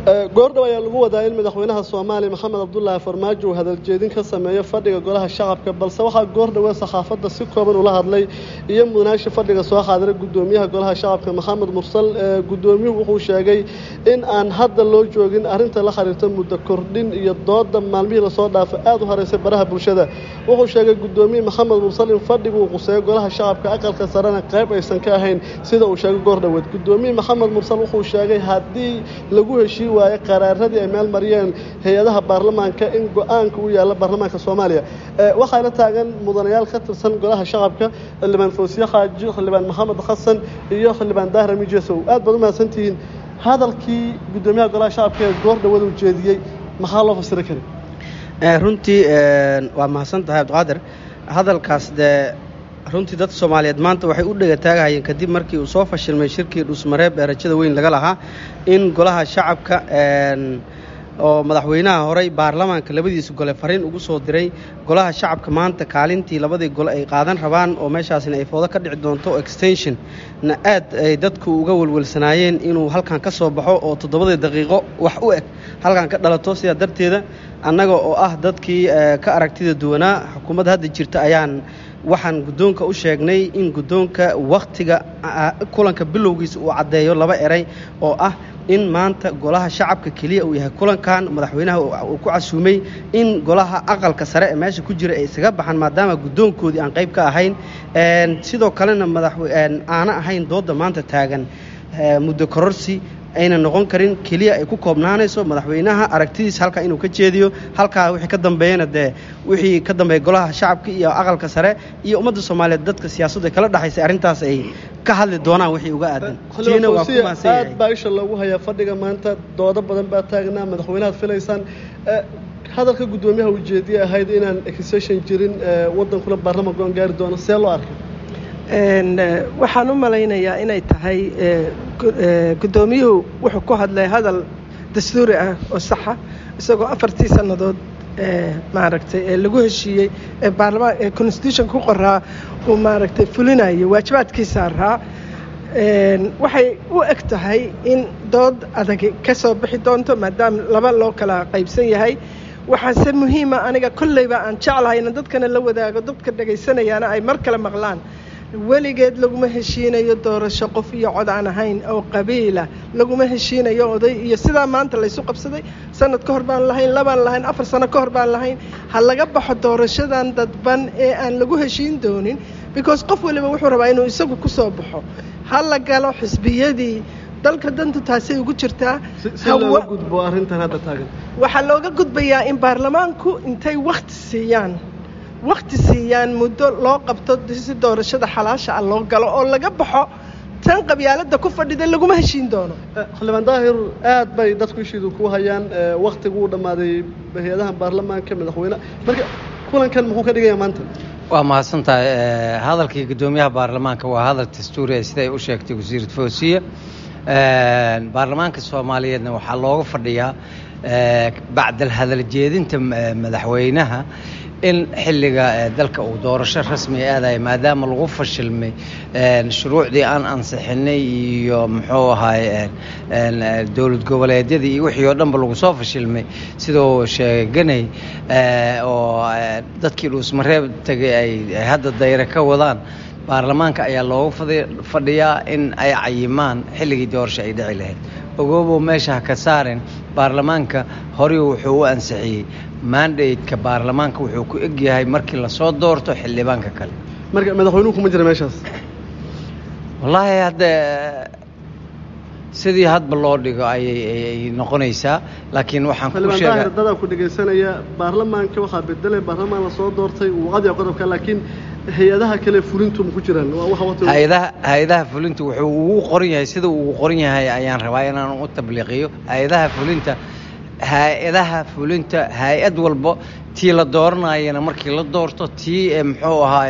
goordhow ayaa lagu wadaa in madaxweynaha soomaaliya maxamed cabdulaahi farmaajo uu hadaljeedin ka sameeyo fadhiga golaha shacabka balse waxaa goordhowe saxaafadda si kooban ula hadlay iyo mudanaasha fadhiga soo xaadiray guddoomiyaha golaha shacabka maxamed mursal guddoomiyuhu wuxuu sheegay in aan hadda loo joogin arrinta la xiriirta muddo kordhin iyo dooda maalmihii lasoo dhaafay aada u horeysay baraha bulshada wuxuu sheegay guddoomiye maxamed mursal in fadhigu uu quseeyo golaha shacabka aqalka sarena qayb aysan ka ahayn sida uu sheegay goordhoweed guddoomiye maxamed mursal wuxuu sheegay haddii lagu heshii waayo qaraaradii ay meel mariyeen hay-adaha baarlamaanka in go-aanka u yaalla baarlamaanka soomaaliya waxaana taagan mudanayaal ka tirsan golaha shacabka xildhibaan fawsiye xaaji xildhibaan maxamed xasan iyo xildhibaan daahir mijesow aad baad u mahadsantihiin hadalkii guddoomiyaha golaha shacabka ee goor dhawada ujeediyey maxaa loo fasiri kari runtii waa mahadsan tahay cabdiqaadir hadalkaas dee runtii dadka soomaaliyeed maanta waxay u dhegataagahayeen kadib markii uu soo fashilmay shirkii dhuusmareeb ee rajada weyn laga lahaa in golaha shacabka oo madaxweynaha horey baarlamaanka labadiisa gole fariin ugu soo diray golaha shacabka maanta kaalintii labadii gole ay qaadan rabaan oo meeshaasina ay foodo ka dhici doonto extension na aad ay dadku uga welwelsanaayeen inuu halkan ka soo baxo oo toddobadii daqiiqo wax u eg halkan ka dhalato sidaa darteeda annaga oo ah dadkii ka aragtida duwanaa xukuumadda hadda jirta ayaan waxaan guddoonka u sheegnay in guddoonka wakhtiga kulanka bilowgiisa uu caddeeyo laba eray oo ah in maanta golaha shacabka keliya uu yahay kulankan madaxweynaha uu ku casuumay in golaha aqalka sare ee meesha ku jira ay isaga baxaan maadaama guddoonkoodii aan qayb ka ahayn sidoo kalena madaxaana ahayn doodda maanta taagan muddo kororsi ayna noqon karin keliya ay ku koobnaanayso madaxweynaha aragtidiisa halkaa inuu ka jeediyo halkaa wixii ka dambeeyana dee wixii ka dambeeya golaha shacabka iyo aqalka sare iyo ummadda soomaaliyeed dadka siyaasaddu ay kala dhexaysay arrintaas ay ka hadli doonaan wixii uga aadan tiina waa ku mahadsan aad baa isha loogu hayaa fadhiga maanta doodo badan baa taagnaa madaxweynahaad filaysaan hadalka guddoomiyaha ujeediye ahayd inaan exession jirin waddankuna baarlamaan go-aan gaari doono see loo arkay waxaan u malaynayaa inay tahay guddoomiyuhu wuxuu ku hadlay hadal dastuuri ah oo saxa isagoo afartii sannadood maaragtay ee lagu heshiiyey ee baarlamaan ee constitution ku qoraa uu maaragtay fulinayo waajibaadkiisaa raa waxay u eg tahay in dood adagi ka soo bixi doonto maadaama laba loo kala qaybsan yahay waxaase muhiima aniga kolleyba aan jeclahay ina dadkana la wadaago dadka dhagaysanayaana ay mar kale maqlaan weligeed laguma heshiinayo doorasho qof iyo cod aan ahayn oo qabiila laguma heshiinayo oday iyo sidaa maanta laysu qabsaday sanad ka hor baan lahayn labaan lahayn afar sano ka hor baan lahayn ha laga baxo doorashadan dadban ee aan lagu heshiin doonin because qof waliba wuxuu rabaa inuu isagu ku soo baxo ha la galo xisbiyadii dalka dantu taasay ugu jirtaa gudbo arrintan hadda taagan waxaa looga gudbayaa in baarlamaanku intay wakhti siiyaan wakhti siiyaan muddo loo qabto si doorashada xalaasha ah loo galo oo laga baxo tan qabyaaladda ku fadhida laguma heshiin doono xildhibaan daahir aad bay dadku ishiidu ku hayaan wakhtigu uu dhammaaday hay-adaha baarlamaanka madaxweyne marka kulankan muxuu ka dhigaya maanta waa mahadsan tahay hadalkii guddoomiyaha baarlamaanka waa hadal dastuuri siday u sheegtay wasiirat foosiya baarlamaanka soomaaliyeedna waxaa looga fadhiyaa bacdal hadal jeedinta madaxweynaha in xilliga dalka uu doorasho rasmiga aadaya maadaama lagu fashilmay shuruucdii aan ansixinay iyo muxuu ahaay dowlad goboleedyadii iyo wixii oo dhanba lagu soo fashilmay siduu sheeganay oo dadkii dhuusmareeb tegay ay hadda dayre ka wadaan baarlamaanka ayaa looga fadhiyaa in ay cayimaan xilligii doorasho ay dhici lahayd ogoobow meesha ha ka saarin baarlamaanka horay wuxuu u ansixiyey mandateka baarlamaanka wuxuu ku eg yahay markii lasoo doorto xildhibaanka kale marka madaxweynuhu kuma jira meeshaas wallaahi hadda sidii hadba loo dhigo ayay noqonaysaa laakiin waxaan ku sheegaa dadaa ku dhegaysanaya baarlamaanka waxaa bedelay baarlamaan lasoo doortay waqadiga qodobka laakiin hay-adaha kale fulintu ma ku jiraan hay-adaha hay-adaha fulinta wuxuu ugu qoran yahay sida uu ugu qoran yahay ayaan rabaa inaan u tabliiqiyo hay-adaha fulinta hay-adaha fulinta hay-ad walba tii la dooranayana markii la doorto tii muxuu ahaay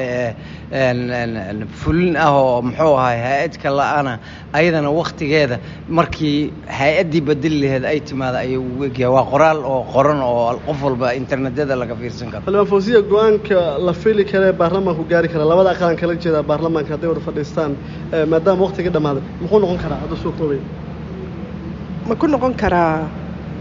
fulin ah oo muxuu ahaay hay-adka la-ana ayadana wakhtigeeda markii hay-addii bedeli laheed ay timaada ayay ugu egyahay waa qoraal oo qoran oo qof walba internetyada laga fiirsan karo xildhibaan fawsiya go-aanka la fili kara ee baarlamaanku gaari kara labada aqalan kala jeeda baarlamaanka hadday wada fadhiistaan maadaama wakhtigii dhammaaday muxuu noqon karaa hadda soo koobay ma ku noqon karaa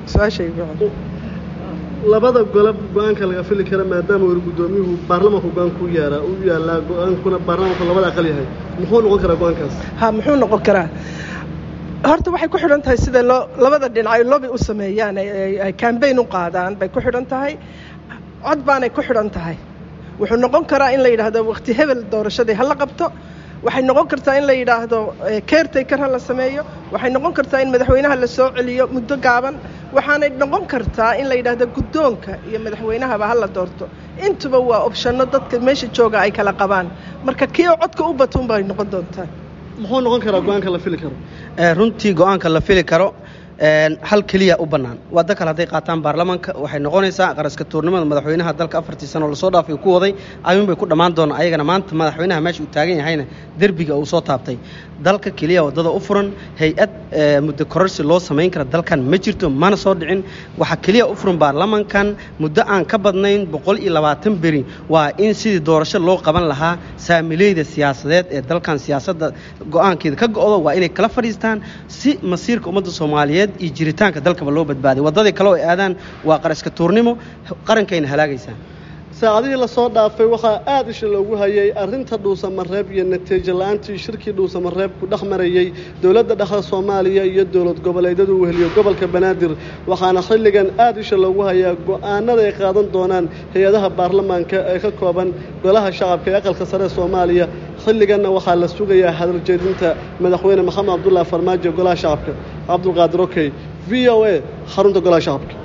su-aashayga labada gole go-aanka laga fili kara maadaama weli guddoomiyuhu baarlamaanku go-aan ku yaara u yaalaa go-aankuna baarlamaanku labada aqal yahay muxuu noqon karaa go-aankaas ha muxuu noqon karaa horta waxay ku xidhan tahay sida loo labada dhinac ay lobby u sameeyaan ay cambaign u qaadaan bay ku xidhan tahay cod baanay ku xidhan tahay wuxuu noqon karaa in la yidhaahdo waqti hebel doorashadii ha la qabto waxay noqon kartaa in la yidhaahdo caretaker ha la sameeyo waxay noqon kartaa in madaxweynaha la soo celiyo muddo gaaban waxaanay noqon kartaa in la yidhaahdo guddoonka iyo madaxweynahaba ha la doorto intuba waa opshano dadka meesha jooga ay kala qabaan marka kii oo codka u batuun bay noqon doontaa muxuu noqon karaa go-aanka la fili karo runtii go-aanka la fili karo hal keliya u bannaan waddo kale hadday qaataan baarlamaanka waxay noqonaysaa qaraska tuurnimada madaxweynaha dalka afartii sano lasoo dhaafay ku waday ayuun bay ku dhammaan doonaa ayagana maanta madaxweynaha meesha uu taagan yahayna derbiga uu soo taabtay dalka keliya waddada u furan hay-ad muddo kororsi loo samayn kara dalkan ma jirto mana soo dhicin waxaa keliya u furan baarlamankan muddo aan ka badnayn boqol iyo labaatan beri waa in sidii doorasho loo qaban lahaa saamileyda siyaasadeed ee dalkan siyaasadda go-aankeeda ka go-do waa inay kala fadhiistaan si masiirka ummadda soomaaliyeed iyo jiritaanka dalkaba loo badbaaday waddadii kale oo ay aadaan waa qaraska tuurnimo qarankayna halaagaysaa saacadihii lasoo dhaafay waxaa aada isha loogu hayay arrinta dhuusamareeb iyo natiijo la-aantii shirkii dhuusamareeb ku dhex marayey dowladda dhexda soomaaliya iyo dowlad goboleedyada uu weheliyo gobolka banaadir waxaana xilligan aada isha loogu hayaa go-aanada ay qaadan doonaan hay-adaha baarlamaanka ee ka kooban golaha shacabka ee aqalka sare ee soomaaliya xilliganna waxaa la sugayaa hadaljeedinta madaxweyne maxamed cabdullaahi farmaajo golaha shacabka cabdulqaadir okey v o a xarunta golaha shacabka